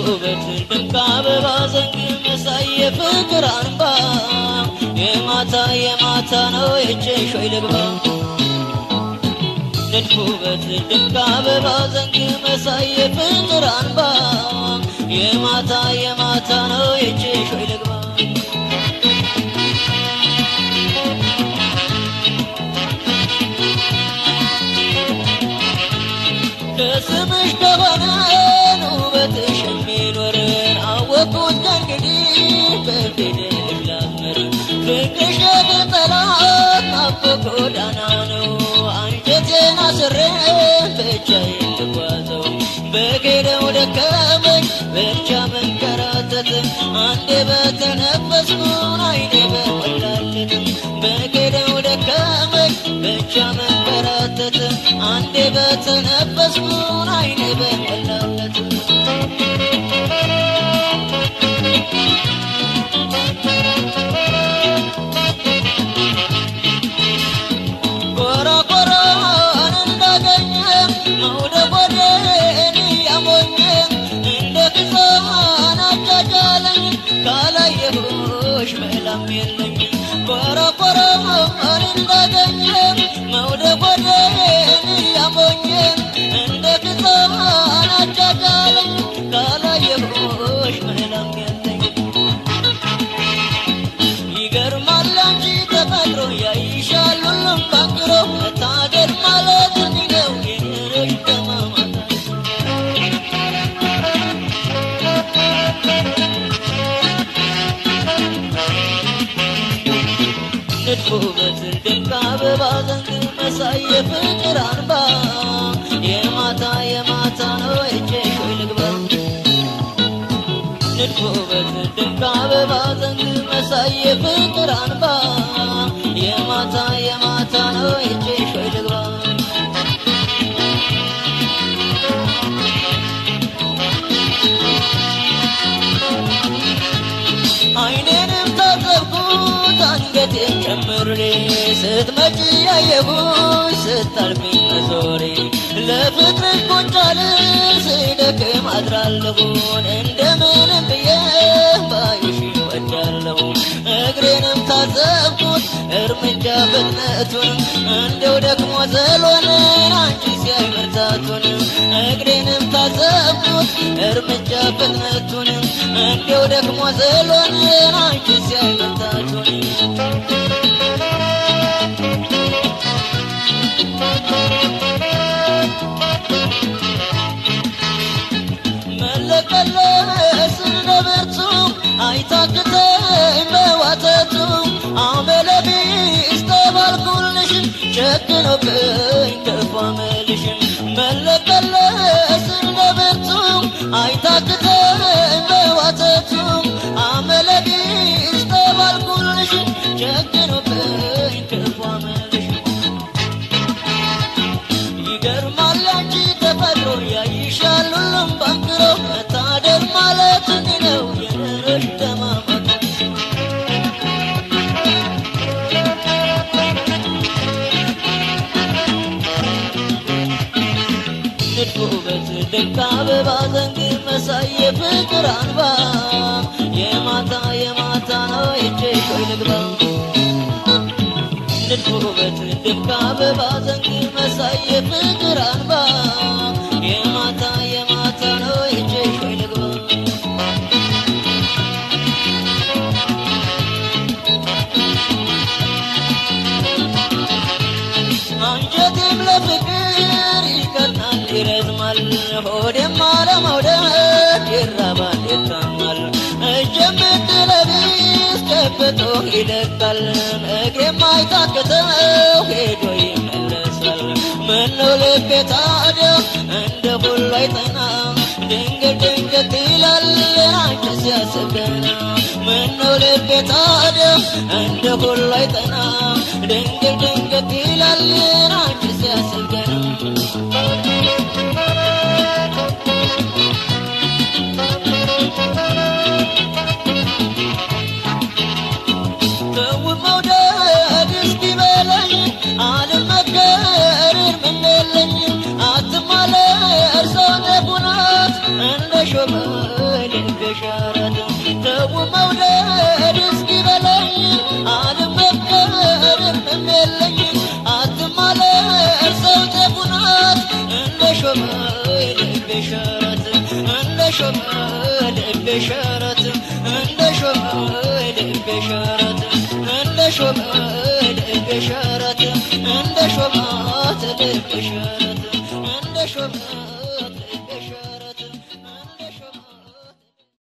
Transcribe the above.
ውበት ድምቅ አበባ ዘንግ መሳይ የፍቅር አንባ የማታ የማታ ነው የእጅሽ ወይ ልግባ ንድፍ ውበት ድምቅ አበባ ዘንግ መሳይ የፍቅር አንባ የማታ የማታ ነው የእጅሽ ወይ ልግባ ከስምሽ ከሆነን ውበትሽ የሚኖርን አወቅኩት ከእንግዲህ በፊትሽ ላምር ፍቅርሽ የቅጠላት ናፍቆት ጎዳና ነው አንጀቴን አስሬ ብቻዬን ልጓዘው በጌደው ደከመኝ ብቻ መንከራተት አንዴ በተነፈስኩን አይኔ በሞላለት በጌደው ደከመኝ ብቻ መንከራተት አንዴ በተነፈስኩን አይኔ በሞላለት ኮራ ኮራን እንዳገኘ መውደድ ወዴን ያሞኘ እንደ ክሳን አጃጃለኝ ካላየሁሽ መላም የለኝ ኮራ ኮራን እንዳገኘ መውደድ ወዴን ያሞኘ እንደ ክሳን አጃጃለኝ ካላየሁሽ መላም የለኝ ይገርማል አንቺ ተፈጥሮ ያይሻል ሁሉም ባንክሮ መታደል ማለት እንዲህ ነው የኖሮች ተማማታ ንድፍ ውበት ድንቅ አበባ ዘንግ መሳይ የፍቅር አንባ የማታ የማታ ነው እጄሽ ወይ ልግባ ንድፍ ውበት ድንቅ አበባ ዘንግ መሳይ የፍቅር አንባ የማታ የማታ ነው እጄሽ ወይ ልግባ አይኔንም ታዘብኩት አንገቴን ጨምሬ ስትመጪ ያየሁሽ ስታልፊኝ መዞሬ ለፍቅርሽ ቁንጫልል ስደክም አድራለሁን እንደምንም ብዬ ባይሽ ወዳለሁ እግሬንም ታዘብኩት እርምጃ ፍጥነቱን እንደው ደግሞ ዘሎንን አንቺ ሲያይ መርታቱን እግሬንም ታዘብኩት እርምጃ ፍጥነቱን እንደው ደግሞ ዘሎንን አንቺ ሲያይ መርታቱን መለቀለስ እንደ ብርቱ አይታክተኝ በዋተቱ አመለቢስ ተባልኩልሽ ጨክኖብኝ ክፉ አመልሽን መለቀለስ እንደ ብርቱ አይታክተኝ በዋተቱ አመለቢስ ተባልኩልሽ ጨክኖብኝ ክፉ አመልሽን ይገርማል አንቺ ተፈጥሮ ያይሻል ሁሉም ባንክሮ መታደል ማለት እንዲህ ነው የኖሮች ተማማት ንድፍ ውበት ድንቅ አበባ ዘንግ መሳይ የፍቅር አንባ የማታ የማታ ነው እጄሽ ወይ ልግባ ንድፍ ውበት ድንቅ አበባ ዘንግ መሳይ የፍቅር አንባ የማታ የማታ ነው እጄሽ ወይ ልግባ አንጀቴም ለፍቅር ይቀናል ይረዝማል ሆዴም አለመውደድ ይራባል ይታማል እጄም ብትለቢስ ጨብጦ ይደቃል እግሬም አይታክተው ሄዶ ይመለሳል ምነው ልቤ ታዲያ እንደ ሁሉ አይጠናም ድንገት ድንገት ይላል አንቺ ሲያስብ ገና ምነው ልቤ ታዲያ እንደ ሁሉ አይጠናም ድንገት ድንገት ይላል አንቺ ሲያስብ ገና ተው መውደድ እስኪበላኝ አልመከር ምን የለኝ አትማለር ሰው ነጉናት እንደ ሾመ የለኝ አትማለር ሰው ጤፉናት እንደ ሾመ ልቤ ሸረት እንደ ሾመ ልቤ ሸረት እንደ ሾመ ልቤ ሸረት እንደ ሾመ ልቤ ሸረት እንደ ሾማት ልቤ ሸረት እንደ ሾመ